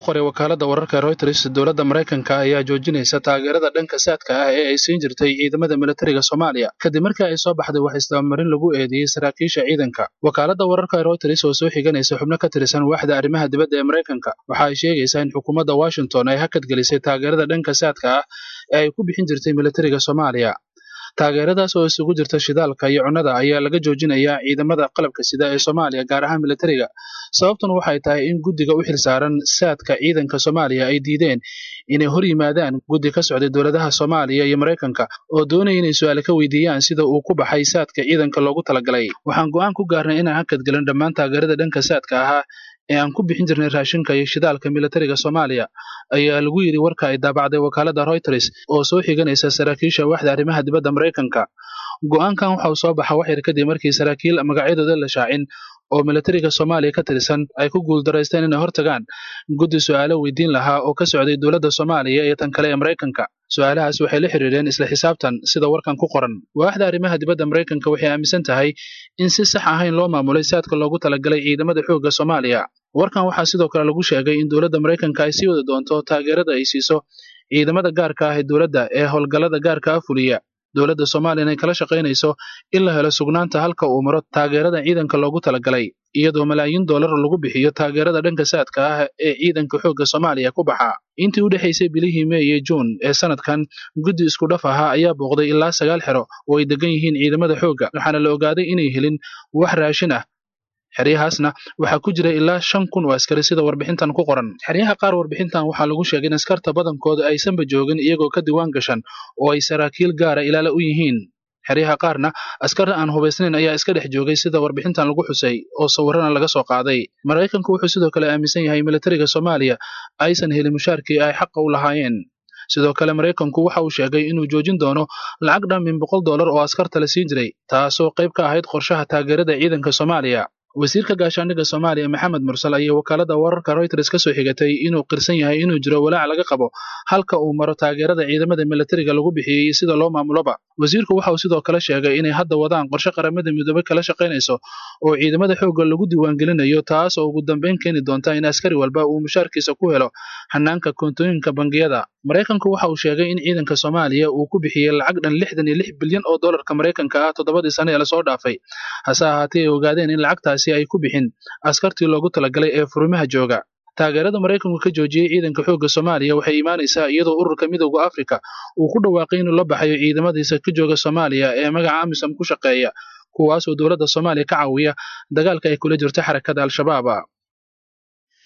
qoray wakaalada wararka reuters dowladda maraykanka ayaa joojinaysa taageerada dhanka saadka ah ee ay siin jirtay ciidamada militariga soomaaliya kadib markii ay soo baxday wax isdabamarin lagu eedeeyey saraakiisha ciidanka wakaalada wararka reuters oo soo xiganaysa xubno ka tirsan waaxda arrimaha dibadda ee maraykanka waxa ay sheegaysaa in xukuumadda washington ay hakadgelisay taageerada dhanka saadka ah ee ay ku bixin jirtay militariga soomaaliya taageeradaas oo isugu jirta shidaalka iyo cunnada ayaa laga joojinayaa ciidamada qalabka sida ee soomaaliya gaar ahaan militariga sababtuna waxay tahay in guddiga u xilsaaran saadka ciidanka soomaaliya ay diideen inay hor yimaadaan guddi ka socday dowladaha soomaaliya iyo maraykanka oo doonaya inay su-aale ka weydiiyaan sida uu ku baxay saadka ciidanka loogu talagalay waxaan go'aan ku gaarnay inaan hakadgelin dhammaan taageerada dhanka saadka ahaa ee aan ku bixin jirnay raashinka iyo shidaalka militariga soomaaliya ayaa lagu yidhi warka ay daabacday wakaalada reuters oo soo xiganaysa saraakiisha waaxda arrimaha dibadda maraykanka go'aankan waxa uu soo baxa wax yar kadib markii saraakiil magacyadooda la shaacin oo militariga soomaaliya ka tirsan ay ku guuldaraysteen inay hortagaan guddi su'aalo weydiin lahaa oo ka socday dowladda soomaaliya iyo tan kale ee maraykanka su-aalahaas waxay la xiriireen isla xisaabtan sida warkan ku qoran waaxda arrimaha dibadda maraykanka waxay aaminsan tahay in si sax ahayn loo maamulay saadka loogu talagalay ciidamada xoogga soomaaliya warkan waxaa sidoo kale lagu sheegay in dowladda maraykanka ay sii wadi doonto taageerada ay siiso ciidamada gaarka ah ee dowladda ee howlgallada gaarka ah fuliya dowladda soomaaliya inay kala shaqaynayso in la helo sugnaanta halka uu maro taageerada ciidanka loogu talagalay iyadoo malaayiin dollar lagu bixiyo taageerada dhanka saadka ah ee ciidanka xoogga soomaaliya ku baxa intii u dhexaysay bilihii mey iyo juun ee sanadkan guddi isku dhaf ahaa ayaa booqday ilaa sagaal xero oo ay degan yihiin ciidamada xoogga waxaana la ogaaday inay helin wax raashin ah xeryahaasna waxaa ku jira ilaa shan kun oo askari sida warbixintan ku qoran xeryaha qaar warbixintan waxaa lagu sheegay in askarta badankooda aysanba joogin iyagoo ka diwaan gashan oo ay saraakiil gaara ilaala u yihiin xeryaha qaarna askar aan hubaysnayn ayaa iska dhex joogay sida warbixintan lagu xusay oo sawirana laga soo qaaday maraykanku wuxuu sidoo kale aaminsan yahay militariga soomaaliya aysan helin mushaarkii ay xaqa u lahaayeen sidoo kale maraykanku waxa uu sheegay inuu joojin doono lacag dhan min boqol dollar oo askarta la siin jiray taasoo qayb ka ahayd qorshaha taageerada ciidanka soomaaliya wasiirka gaashaandhigga soomaaliya maxamed mursal ayaa wakaalada wararka reuters ka soo xigatay inuu qirsan yahay inuu jiro walaac laga qabo halka uu maro taageerada ciidamada militariga lagu bixiyey iyo sida loo maamuloba wasiirku waxa uu sidoo kale sheegay inay hadda wadaan qorshe qaramada midoobey kala shaqaynayso oo ciidamada xoogga lagu diiwaangelinayo taas oo ugu dambeyn keeni doonta in askari walba uu mushaarkiisa ku helo hanaanka koontooyinka bangiyada maraykanku waxa uu sheegay in ciidanka soomaaliya uu ku bixiyey lacag dhan lixdan iyo lix bilyan oo dollarka maraykanka ah toddobadii sane ee lasoo dhaafay hase ahaatee ay ogaadeen in lacagtaasi ay ku bixin askartii loogu talagalay ee furimaha jooga taageerada maraykanku ka joojiyey ciidanka xoogga soomaaliya waxay imaanaysaa iyadoo ururka midowda afrika uu ku dhawaaqay inuu la baxayo ciidamadiisa ka jooga soomaaliya ee magaca amisom ku shaqeeya kuwaasoo dowladda soomaaliya ka caawiya dagaalka ay kula jirto xarakada al-shabaab